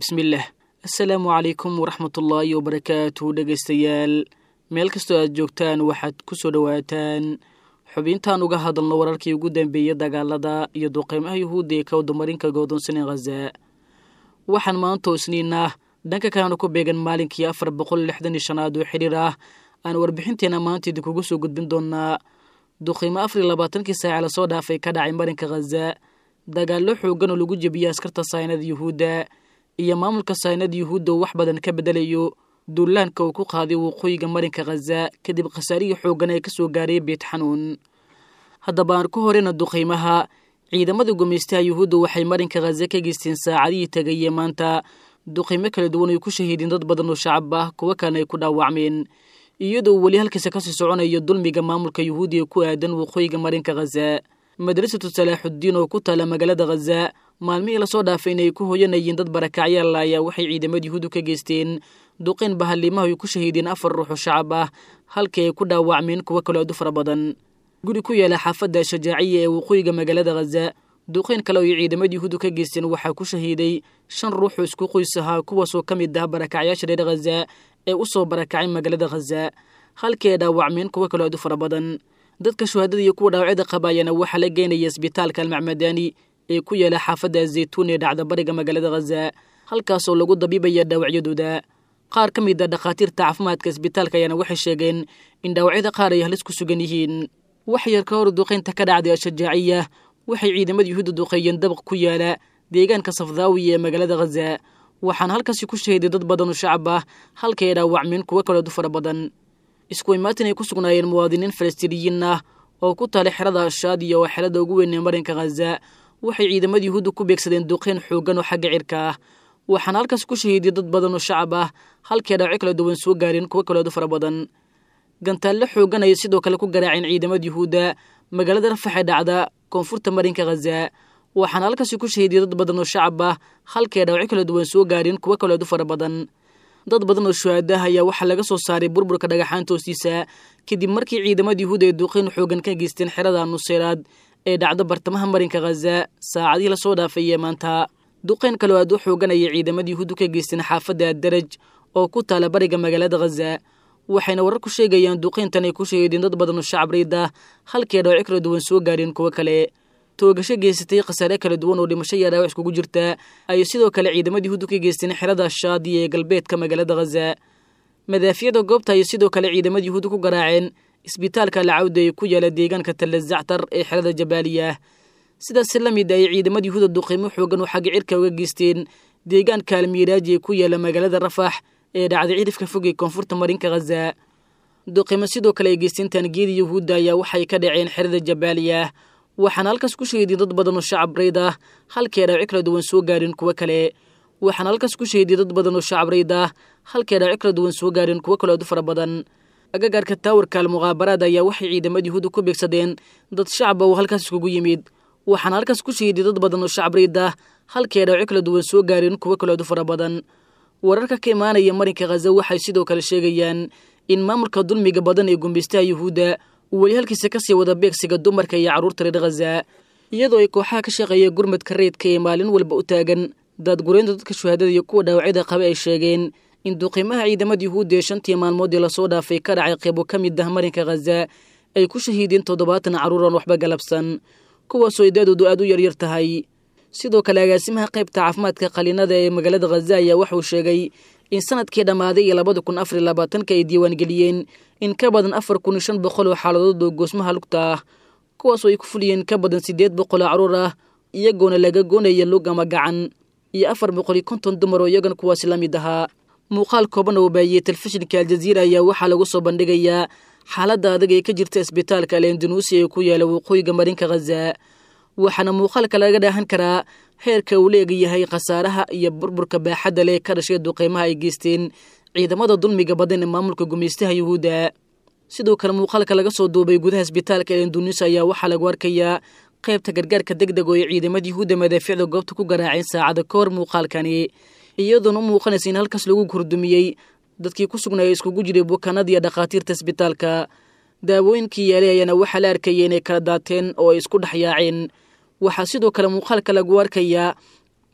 bismillaah assalaamu calaykum waraxmatullaahi wabarakaatu dhegaystayaal meel kastoo aad joogtaan waxaad ku soo dhowaataan xubintaan uga hadalno wararkii ugu dambeeyey dagaalada iyo duqeymaha yuhuudda ee ka wadamarinka godoonsanee khaza waxaan maantoo isniinah dhanka kalena ku beegan maalinkii afar boqol lixdan iyo shanaad oo xidhiir ah aan warbixinteena maanta idinkugu soo gudbin doonaa duqeymo afar iyo labaatankii saace lasoo dhaafay ka dhacay marinka khaza dagaallo xoogan oo lagu jebiyey askarta saynada yuhuudda iyo maamulka saynada yuhuudda uu wax badan ka bedelayo duulaanka uu ku qaaday waqooyiga marinka khaza kadib khasaarihii xoogan ee kasoo gaaray beet xanuun haddaba aan ku horeyna duqeymaha ciidamada gumaystaha yuhuudda waxay marinka khaza ka geysteen saacadihii tegayee maanta duqeymo kala duwan ay ku shahiideen dad badan oo shacab ah kuwo kalena ay ku dhaawacmeen iyadoo uu weli halkiisa kasii soconayo dulmiga maamulka yuhuudi ee ku aadan waqooyiga marinka khaza madrasatu salaaxuddiin oo ku taala magaalada khaza maalmihii lasoo dhaafay inay ku hoyanayeen dad barakacyaal ayaa waxay ciidamada yuhuudu ka geysteen duqeyn bahaliimaha ay ku shahiideen afar ruux oo shacab ah halkii ay ku dhaawacmeen kuwo kaloo aad u fara badan guri ku yaala xaafadda shajaaciya ee waqooyiga magaalada khaza duqeyn kale oo ay ciidamada yuhuudu ka geysteen waxaa ku shahiiday shan ruux oo isku qoys ahaa kuwaasoo ka mid ah barakacyaasha reer khaza ee u soo barakacay magaalada khaza halkii ay dhaawacmeen kuwo kaloo aad u fara badan dadka shuhaadada iyo kuwa dhaawacyada qabaayana waxaa la geynaya isbitaalka almacmadani ee ku yaala xaafadda zaytuun ee dhacda bariga magaalada khaza halkaasoo lagu dabiibaya dhaawacyadooda qaar ka mid a dhakhaatiirta caafimaadka isbitaalka ayaana waxay sheegeen in dhaawacyada qaar ay halis ku sugan yihiin wax yar ka hor duqeynta ka dhacday ashajaaciya waxay ciidamada yuhuudda duqeeyeen dabaq ku yaala deegaanka safdaawiya ee magaalada khaza waxaana halkaasi ku shahiday dad badan oo shacab ah halkay ay dhaawacmeen kuwo kalood u fara badan isku imaatin ay ku sugnaayeen muwaadiniin falastiiniyiin ah oo ku taalay xerada shaadiya oo xerada ugu weyn ee marinka khaza waxay ciidamada yuhuudda ku beegsadeen duqeyn xoogan oo xagga cirka ah waxaana halkaas ku shahiiday dad badan oo shacab ah halkii dhaawacyo kala duwan soo gaareen kuwo kalood u fara badan gantaallo xoogan ayay sidoo kale ku garaaceen ciidamada yuhuudda magaalada rafax ee dhacda koonfurta marinka khaza waxaana halkaasi ku shahiiday dad badan oo shacab ah halkii dhaawacyo kala duwan soo gaareen kuwo kalood u fara badan dad badan oo shuhaadaah ayaa waxaa laga soo saaray burburka dhagaxaanta hoostiisa kadib markii ciidamada yuhuuda ay duqeyn xoogan ka geysteen xerada nuseyraad ee dhacdo bartamaha marinka khaza saacadihii lasoo dhaafayee maanta duqeyn kaloo aad u xoogan ayay ciidamada yuhuuddu ka geysteen xaafadda daraj oo ku taala bariga magaalada khaza waxayna warar ku sheegayaan duqeyntan ay ku shahiideen dad badan oo shacab riid ah halkii ay dhaawacyo kala duwan soo gaareen kuwo kale toogasho geysatay khasaare kala duwan oo dhimasho iyo dhaawac iskugu jirta ayay sidoo kale ciidamada yuhuuddu ka geysteen xerada shaadiya ee galbeedka magaalada khaza madaafiyada goobta ayay sidoo kale ciidamada yuhuuddu ku garaaceen isbitaalka alcawda ee ku yaala deegaanka talla zactar ee xerada jabaaliya sidaasi la mid ayay ciidamada yuhuuda duqeymo xoogan oo xagga cirka uga geysteen deegaanka almiiraaji ee ku yaala magaalada rafax ee dhacday cirifka fog ee koonfurta marinka khaza duqeymo sidoo kale ay geysteen taangiyada yuhuudda ayaa waxay ka dhaceen xerada jabaaliya waxaana halkaas ku shahiiday dad badan oo shacab rayd ah halkii ay dhaawacyo kala duwan soo gaareen kuwo kale waxaana halkaas ku shahiiday dad badan oo shacab rayd ah halkii ay dhaawacyo kala duwan soo gaareen kuwo kale aad u fara badan agagaarka taawarka almuqaabaraad ayaa waxay ciidamada yuhuudda ku beegsadeen dad shacaba oo halkaas iskugu yimid waxaana halkaas ku shahiiday dad badan oo shacab rayd ah halkii ay dhaawacyo kala duwan soo gaareen kuwo kale aad u fara badan wararka ka imaanaya marinka khaza waxay sidoo kale sheegayaan in maamulka dulmiga badan ee gumbaystaha yuhuudda uu weli halkiisa kasii wada beegsiga dumarka iyo carruurta reer khaza iyadoo ay kooxaha ka shaqeeya gurmadka reydka ee maalin walba u taagan daadgureynta dadka shuhaadada iyo kuwa dhaawacyada qaba ay sheegeen in duqiimaha ciidamada yuhuudda ee shantii maalmoodii lasoo dhaafay ka dhacay qeybo ka mid ah marinka khaza ay ku shahiideen toddobaatan carruur oon waxba galabsan kuwaasoo idaadoodu aad u yaryar tahay sidoo kale agaasimaha qaybta caafimaadka qaliinada ee magaalada khaza ayaa waxauu sheegay in sanadkii dhammaaday iyo labada kun afar iyo labaatanka ay diiwaangeliyeen in ka badan afar kun iyo shan boqol oo xaaladood oo goosmaha lugta ah kuwaasoo ay ku fuliyeen ka badan siddeed boqol oo carruur ah iyagoona laga goonaya lug ama gacan iyo afar boqol iyo konton dumar oo iyagan kuwaasi la mid ahaa muuqaal kooban oo baahiyey telefishinka aljaziira ayaa waxaa lagu soo bandhigayaa xaaladda adag ee ka jirta isbitaalka alendanuusi ee ku yaala waqooyiga marinka khaza waxaana muuqaalka laga dhaahan karaa heerka uu leegayahay khasaaraha iyo burburka baaxadda leh ka dhashay duqeymaha ay geysteen ciidamada dulmiga badan ee maamulka gumaystaha yuhuudda sidoo kale muuqaalka laga soo duubay gudaha isbitaalka elendunis ayaa waxaa lagu arkayaa qaybta gargaarka deg deg oo ay ciidamada yuhuudda madaaficda goobta ku garaaceen saacada ka hor muuqaalkani iyadoona u muuqanaysa in halkaas lagu kordumiyey dadkii ku sugnaaya iskugu jiray bukaanada iyo dhakhaatiirta isbitaalka daawooyinkii yaalay ayaana waxaa la arkaya inay kala daateen oo ay isku dhex yaaceen waxaa sidoo kale muuqaalka lagu arkayaa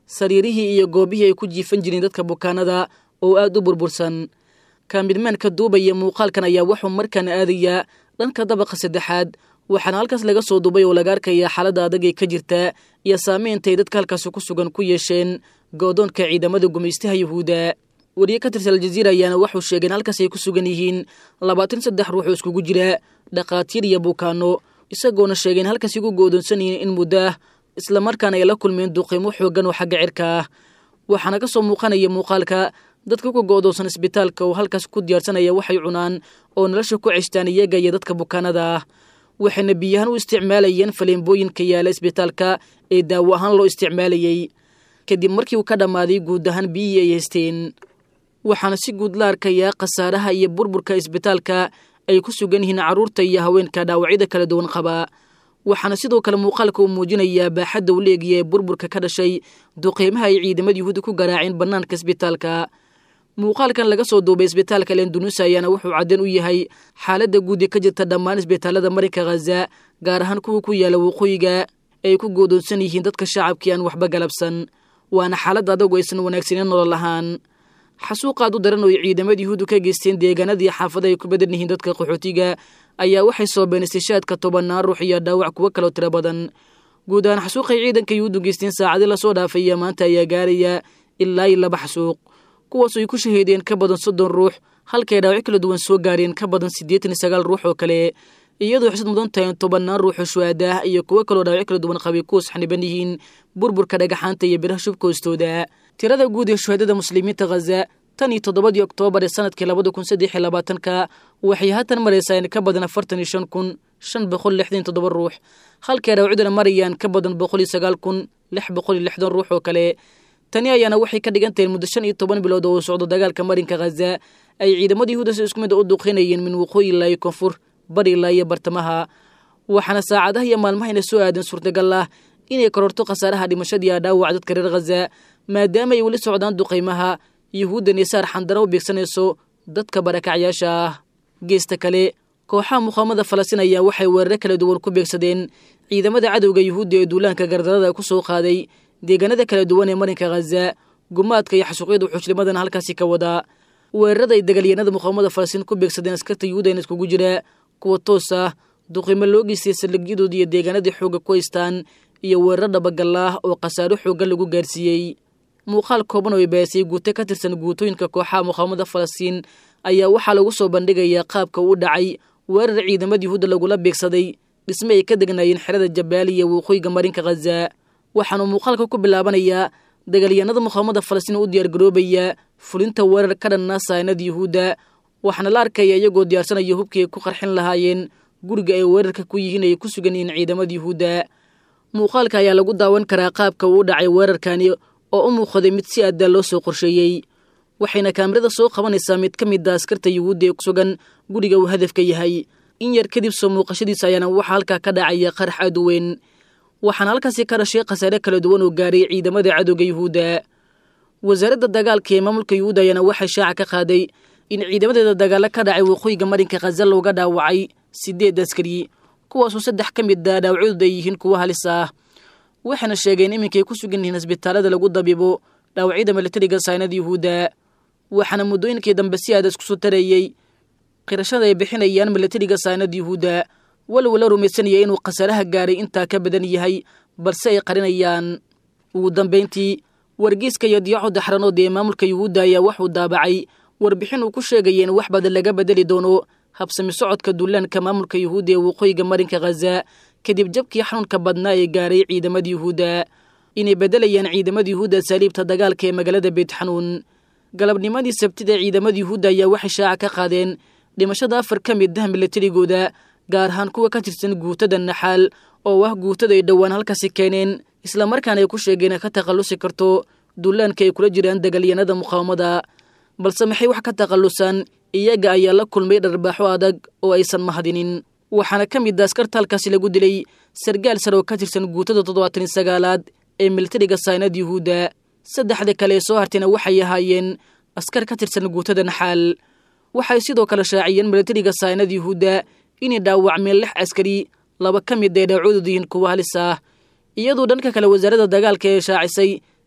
sariirihii iyo goobihii ay ku jiifan jireen dadka bukaanada oo aad u burbursan kaamidmaanka duubaya muuqaalkan ayaa wuxuu markaan aadayaa dhanka dabaqa saddexaad waxaana halkaas laga soo duubay oo laga arkayaa xaaladda adag ee ka jirta iyo saameyntaay dadka halkaasi ku sugan ku yeesheen goodoonka ciidamada gumaystaha yuhuudda wariye ka tirsan aljaziira ayaana wuxuu sheegay in halkaas ay ku sugan yihiin labaatan saddex ruux oo iskugu jira dhakhaatiir iyo bukaano isagoona sheegay in halkaasi ku goodoonsan yihiin in muddo ah islamarkaana ay la kulmeen duqiimo xooggan oo xagga cirka ah waxaana ka soo muuqanaya muuqaalka dadka ku go'doonsan isbitaalka oo halkaas ku diyaarsanaya waxay cunaan oo nolosha ku ceshtaan iyaga iyo dadka bukaanada ah waxayna biyahaan u isticmaalayeen faleembooyinka yaala isbitaalka ee daawo ahaan loo isticmaalayey kadib markii uu ka dhammaaday guud ahaan biyihii ay haysteen waxaana si guud la arkayaa khasaaraha iyo burburka isbitaalka ay ku sugan yihiin carruurta iyo haweenka dhaawacyada kala duwan qaba waxaana sidoo kale muuqaalka uu muujinayaa baaxadda u leegiya ee burburka ka dhashay duqeymaha ay ciidamada yuhuudda ku garaaceen bannaanka isbitaalka muuqaalkan laga soo duubay isbitaalka lendunusa ayaana wuxuu caddan u yahay xaaladda guud ee ka jirta dhammaan isbitaalada marinka khaza gaar ahaan kuwa ku yaala waqooyiga ay ku goodoonsan yihiin dadka shacabkii aan waxba galabsan waana xaalad adagu aysan wanaagsaneyn nolol ahaan xasuuqaad u daran oo ay ciidamada yuhuuddu ka geysteen deegaanadii xaafada ay ku badan yihiin dadka qaxootiga ayaa waxay soobeen istishaadka tobannaan ruux iyo dhaawac kuwo kaloo tiro badan guud ahaan xasuuqay ciidanka yuhuuddu geysteen saacadii lasoo dhaafaya maanta ayaa gaaraya ilaa iyo laba xasuuq kuwaasoo ay ku shaheedeen ka badan soddon ruux halkay dhaawac kala duwan soo gaareen ka badan siddeetan iyo sagaal ruux oo kale iyadoo xisad mudan tahay tobannaan ruuxoo shuhaada ah iyo kuwo kaloo dhaawac kala duwan qabay kuwas xaniban yihiin burburka dhagaxaanta iyo biraha shubka hoostooda tirada guud ee shuhaadada muslimiinta khaza tan iyo toddobadii oktoobar ee sanadkii labada kun saddex iyo labaatanka waxay haatan maraysaa in ka badan afartan iyo shan kun shan boqol lixdan iyo toddoba ruux halkay dhaawacyaduna marayaan ka badan boqol iyo sagaal kun lix boqol iyo lixdan ruux oo kale tani ayaana waxay ka dhigan tahay muddo shan iyo toban bilood oo uu socdo dagaalka marinka khaza ay ciidamada yuhuuda si isku mid a u duqeynayeen min waqooyi ilaa iyo koonfur bari ilaa iyo bartamaha waxaana saacadaha iyo maalmahayna soo aadan suurtagal ah inay kororto khasaaraha dhimashadii a dhaawac dadka reer khaza maadaama ay weli socdaan duqaymaha yuhuuddan iyo saar xandara u beegsanayso dadka barakacyaasha ah geesta kale kooxaha muqaamada falastiin ayaa waxay weeraro kala duwan ku beegsadeen ciidamada cadowga yuhuudda ee duulaanka gardarada ku soo qaaday deegaanada kala duwan ee marinka khaza gumaadka iyo xasuuqyada xuujnimadana halkaasi ka wadaa weerarada ay dagaalyahanada muqaamada falastiin ku beegsadeen askarta yuhuudana iskugu jira kuwa toos ah duqimo loo geystay saldhigyadooda iyo deegaanadii xoogga ku haystaan iyo weerar dhabagallah oo khasaaro xooggan lagu gaarsiiyey muuqaal kooban oo ay baasay guuto ka tirsan guutooyinka kooxaha muqaamada falastiin ayaa waxaa lagu soo bandhigayaa qaabka uu dhacay weerar ciidamada yuhuudda lagula beegsaday dhisme ay ka degnaayeen xerada jabaaliya waqooyiga marinka khaza waxaanuu muuqaalka ku bilaabanayaa dagaalyahanada muqaamada falastiin u diyaargaroobaya fulinta weerar ka dhanna saanada yuhuudda waxaana la arkaya iyagoo diyaarsanaya hubkii ay ku qarxin lahaayeen guriga ay weerarka ku yihiin ay ku sugan yihiin ciidamada yuhuudda muuqaalka ayaa lagu daawan karaa qaabka uu dhacay weerarkani oo u muuqday mid si adaa loo soo qorsheeyey waxayna kaamirada soo qabanaysaa mid ka mid a askarta yuhuudda ee ku sugan guriga uu hadafka yahay in yar kadib soo muuqashadiisa ayaana waxaa halkaa ka dhacaya qarax aad u weyn waxaana halkaasi ka dhashay khasaare kala duwan oo gaaray ciidamada cadowga yuhuudda wasaaradda dagaalka ee maamulka yuhuudda ayaana waxay shaaca ka qaaday in ciidamadeeda dagaalo ka dhacay waqooyiga marinka khaza looga dhaawacay sideed askari kuwaasoo saddex ka mid a dhaawacyadooda ay yihiin kuwo halis ah waxayna sheegeen iminkay ku sugan yihiin isbitaalada lagu dabibo dhaawacyada milatariga saynada yuhuudda waxaana muddooyinkii dambe si aada isku soo tarayey qirashada ay bixinayaan milatariga saynada yuhuudda walow la rumaysanaya inuu khasaaraha gaaray intaa ka badan yahay balse ay qarinayaan ugu dambayntii wargeyska iyo diyaaco daxranood ee maamulka yuhuudda ayaa waxuu daabacay warbixin uu ku sheegaya in wax badan laga bedeli doono habsami socodka duulaanka maamulka yuhuudda ee waqooyiga marinka khaza kadib jabkii xanuunka badnaa ee gaaray ciidamada yuhuudda inay beddelayaan ciidamada yuhuudda saaliibta dagaalka ee magaalada beytxanuun galabnimadii sabtida ciidamada yuhuudda ayaa waxay shaaca ka qaadeen dhimashada afar ka mid ah milatarigooda gaar ahaan kuwa ka tirsan guutada naxaal oo ah guutada ay dhowaan halkaasi keeneen islamarkaana ay ku sheegeen ka takhallusi karto duulaanka ay kula jiraan dagaalyanada muqaawamada balse maxay wax ka takhallusaan iyaga ayaa la kulmay dharbaaxo adag oo aysan mahadinin waxaana ka mid a askarta halkaasi lagu dilay sargaal sare oo ka tirsan guutada toddobaatan iyo sagaalaad ee militariga saynad yuhuudda saddexda kale ee soo hartayna waxay ahaayeen askar ka tirsan guutada naxaal waxay sidoo kale shaaciyeen militariga saynad yuhuudda inay dhaawacmeen lix askari laba ka mid ay dhaawacoodu yihiin kuwa halis ah iyadoo dhanka kale wasaaradda dagaalka ee shaacisay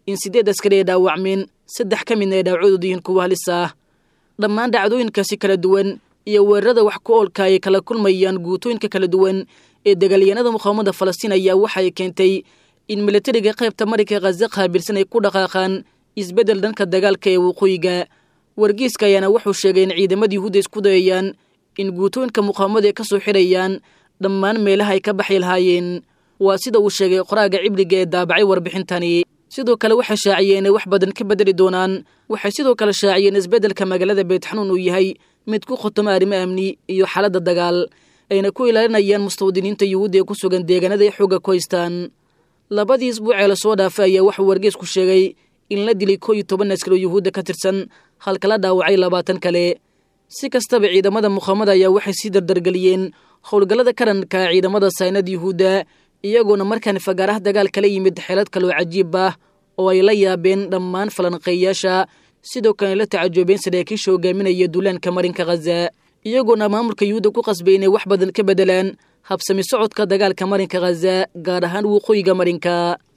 in siddeed askari ay dhaawacmeen saddex ka midna ay dhaawacoodu yihiin kuwa halis ah dhammaan dhacdooyinkaasi kala duwan iyo weerarada wax ku oolka ay kala kulmayaan guutooyinka kala duwan ee dagaalyahanada muqaawamada falastiin ayaa waxay keentay in milatariga qaybta marinka khaza qaabilsan ay ku dhaqaaqaan isbeddel dhanka dagaalka ee waqooyiga wargeyska ayaana wuxuu sheegay in ciidamada yuhuudda isku dayayaan in guutooyinka muqaawamada ay ka soo xidhayaan dhammaan meelaha ay ka baxi lahaayeen waa sida uu sheegay qoraaga cibliga ee daabacay warbixintani sidoo kale waxay shaaciyeen inay wax badan ka bedeli doonaan waxay sidoo kale shaaciyeen isbeddelka magaalada beetxanuun uu yahay mid ku khotoma arrimo amni iyo xaaladda dagaal ayna ku ilaalinayaan mustawdiniinta yuhuudda ee ku sugan deegaanada ay xoogga ku haystaan labadii isbuucee lasoo dhaafay ayaa waxuu wargeysku sheegay in la dilay koo iyo toban askari oo yuhuudda ka tirsan halka la dhaawacay labaatan kale si kastaba ciidamada muqaamada ayaa waxay sii dardargeliyeen howlgallada karanka ciidamada saynada yuhuudda iyagoona markaan fagaaraha dagaal kala yimid xeelad kaloo cajiib ah oo ay la yaabeen dhammaan falanqeeyaasha sidoo kale la tacajoobeen saraakiisha hogaaminaya duulaanka marinka khaza iyagoona maamulka yuhuudda ku qasbay inay wax badan ka bedelaan habsami socodka dagaalka marinka khaza gaar ahaan waqooyiga marinka